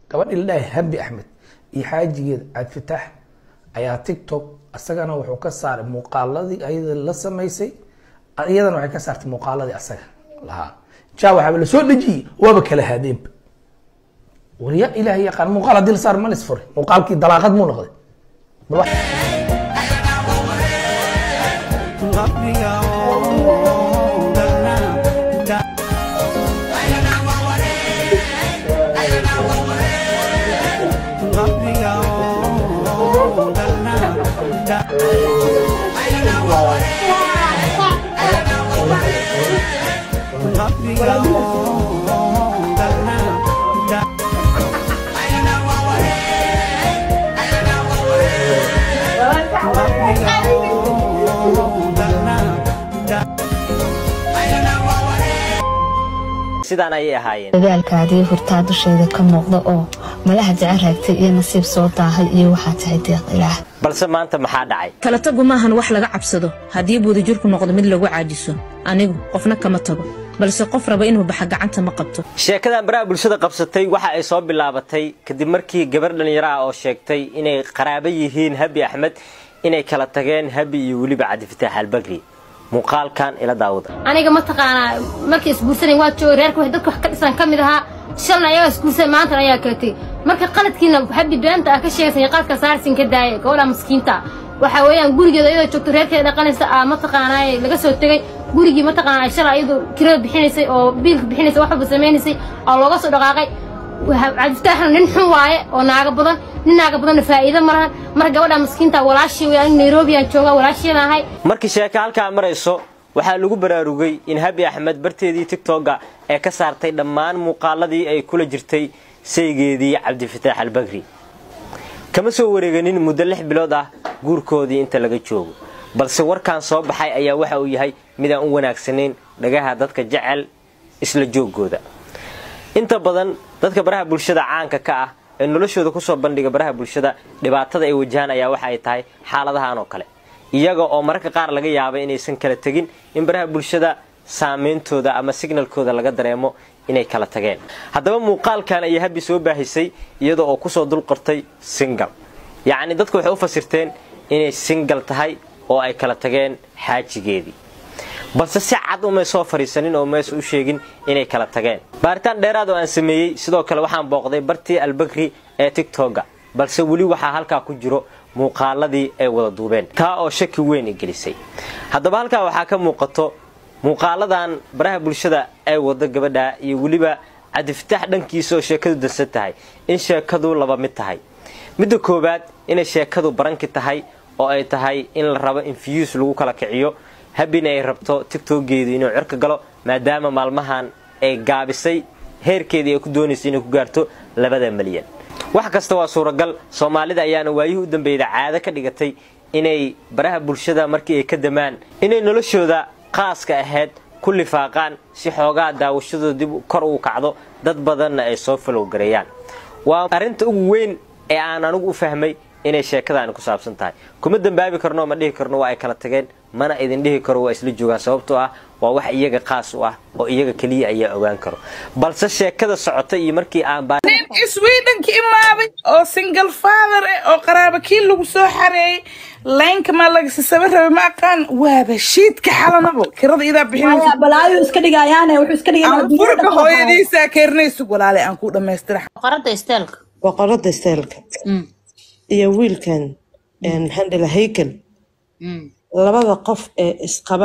gabadhii la dhahay habi axmed iyo xaajigeeda cabdifitaax ayaa tiktok isagana wuxuu ka saaray muuqaaladii ayada la samaysay iyadana waxay ka saartay muuqaaladii asaga lahaa jaa waxaaba lasoo dhejiyey waaba kala haadeenba warya ilaahay yaqaan muuqaal haddii la saar ma lis furay muuqaalkii dalaaqad muu noqday bal wax sidaan ayay ahaayeen dadaalkaadii hurtaa dusheeda ka muuqda oo malaha jecel raagtay iyo nasiib soo daahay iyo waxaa tahay deeq ilaah balse maanta maxaa dhacay kala tagu maahan wax laga cabsado haddii buudijirku noqdo mid lagu caajiso anigu qofna kama tago balse qof raba inuu baxa gacanta ma qabto sheekadan baraha bulshada qabsatay waxa ay soo bilaabatay kadib markii gabar dhallinyaro ah oo sheegtay inay qaraabo yihiin habi axmed inay kala tageen habi iyo weliba cabdifitaax albagri muuqaalkan ila daawada aniga mataqaanaa markay isguursanay waa jooga reerka wax dadka wax ka dhisan ka mid ahaa shalna ayagaa isguursan maantan ayaa kala tegey marka qaladkiina habi beenta ah ka sheegaysan iyo qaladka saarsin ka daaya gabadha maskiinta ah waxaa weeyaan gurigeeda iyadoo joogto reerkeeda dhaqanaysa aa mataqaanaa laga soo tegey gurigii mataqaanaa shalay iyadoo kirada bixinaysay oo biilka bixinaysay wax walba samaynaysay oo looga soo dhaqaaqay cabdifitaaxna nin xun waaye oo naaga badan nin naaga badanna faa'iido ma lahan marka gabadha maskiinta walaashii wey aniga nairobi aan joogaa walaashiina ahay markii sheeko halkaa marayso waxaa lagu baraarugay in habi axmed barteedii tigtogga ee ka saartay dhammaan muuqaaladii ay kula jirtay saygeedii cabdifitaax albagri kama soo wareeganin muddo lix bilood ah guurkoodii inta laga joogo balse warkan soo baxay ayaa waxa uu yahay mid aan u wanaagsanayn dhagaha dadka jecel isla joogooda inta badan dadka baraha bulshada caanka ka ah ee noloshooda kusoo bandhiga baraha bulshada dhibaatada ay wajahaan ayaa waxa ay tahay xaaladahan oo kale iyaga oo mararka qaar laga yaabay inaysan kala tegin in baraha bulshada saameyntooda ama signalkooda laga dareemo inay kala tageen haddaba muuqaalkan ayaa habi soo baahisay iyada oo kusoo dulqortay singal yacni dadku waxay u fasirteen inay singal tahay oo ay kala tageen xaajigeedii balse si cad umay soo fadhiisanin oo maysa u sheegin inay kala tageen baaritaan dheeraad oo aan sameeyey sidoo kale waxaan booqday bartii albakri ee tigtogga balse weli waxaa halkaa ku jiro muuqaaladii ay wada duubeen taa oo shaki weyn i gelisay haddaba halkaa waxaa ka muuqato muuqaaladan baraha bulshada ay wado gabadha iyo weliba cabdifitaax dhankiisa oo sheekadu dansan tahay in sheekadu laba mid tahay midda koowaad inay sheekadu baranki tahay oo ay tahay in la rabo in fiyuus lagu kala kiciyo habina ay rabto tigtoggeedu inuu cirka galo maadaama maalmahan ay gaabisay heerkeedii ay ku doonaysay inay ku gaarto labada malyan wax kasta waa suuragal soomaalida ayaana waayihii u dambeeyda caado ka dhigatay inay baraha bulshada markii ay ka damaan inay noloshooda qaaska ahayd ku lifaaqaan si xoogaa daawashadooda dib kor uu kacdo dad badanna ay soo falowgareeyaan waa arrinta ugu weyn ee aan anigu u fahmay inay sheekadaani ku saabsan tahay kuma dambaabi karno ma dhihi karno waa ay kala tageen mana idin dhihi karo waa isla joogaan sababtoo ah waa wax iyaga qaas u ah oo iyaga keliya ayaa ogaan karo balse sheekada socota iyo markii aan nin iswiidhanka imaaday oo single father eh oo qaraaba kii lagu soo xareeyey laynka maa lagasasaba rabay ma aqaan waaba shiidka xalanabo kirada idaa bixinaysa balaayo iska dhigayaane wuxuu iska aan furka hooyadiisaa keerinaysu walaale aan ku dhammaystira boqorada isteelka boqorada steelka iyo wiilkan maxaan dhila haykel labada qof ee isqaba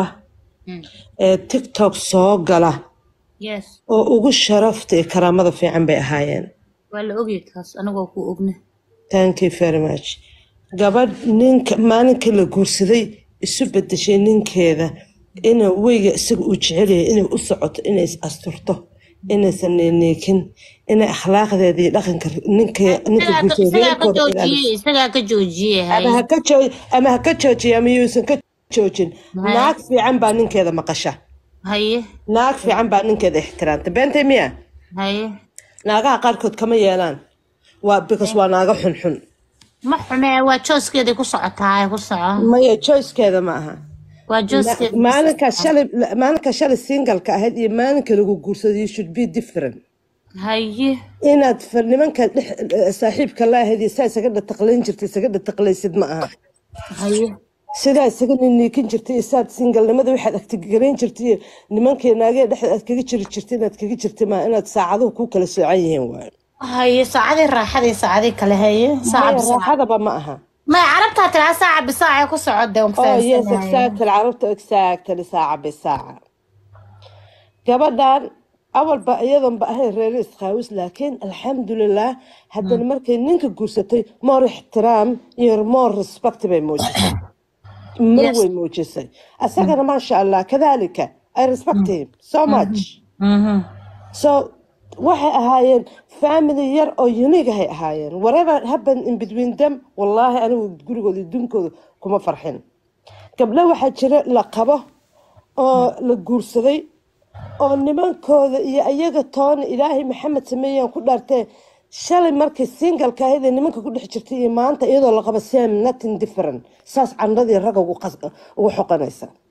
ee tiktok soo gala yes oo ugu sharafta iyo karaamada fiican bay ahaayeen waa la ogyahay taas anagoo ku ogna thank you very much gabadh ninka maalinka la guursaday isu bedeshay ninkeeda inuu weyga isaga uu jecelyahay inay u socoto inay is asturto inaysan neeneekin inay akhlaaqdeeda iyo dhaqanka ninka ninka guursaday reerkooda ilaaliso isagaa ka joojiyey ama ha ka joo- ama ha ka joojiya ama yuusan ka joojin Haye. naag fiican baa ninkeeda maqasha haye naag fiican baa ninkeeda ixtiraamta beentay miya haye naagaha qaarkood kama yeelaan waa because waa naaga xunxun ma xume waa jooskeedii ku socotaa ku soco maya choicekeeda ma aha waa jooskeedii maalinka shalay maalinka shalay singalka ahayd iyo maalinka lagu guursaday you should be different haye inaad fa- nimanka dhex saaxiibka la ahayd iyo saa isaga dhataqlayn jirtay isaga dhataqlaysid ma aha haye sidaa isaga niniikin jirtay iyo saad singalnimada waxaad agtigarayn jirtay iyo nimankii naagee dhexda aad kaga jiri jirtay inaad kaga jirtay ma inaad saacaduhu ku kala soocan yihiin waayo haye saacadii raaxadii saacadii kale haye saaca maya bisaaca raaxadaba ma aha maya carabtaa tiraa saaca bisaaca ku socodee waan oh yes fahamsanahay exactly carabta exactly saaca bisaaca gabadhan awalba iyadanba ahayn reer isqaawis laakiin alxamdulilah haddana markay ninka guursatay more ixtiraam iyo more respect bay muujisay mar yes way muujisay asagana maasha allah kadalika i respect him so much mhm so waxay ahaayeen family yar oo unique ahay ahaayeen whatever happened in between them wallaahi anigu gurigooda iyo dunkooda kuma farxin gabdho waxaa jira la qabo oo la guursaday oo nimankooda iyo iyaga toona ilaahay maxamed sameeyaan ku dhaartee shalay markay singalka ahayd ee nimanka ku dhex jirtay iyo maanta iyadoo la qabo same nothing different saas candhadii ragga ugu qas- ugu xoqanaysa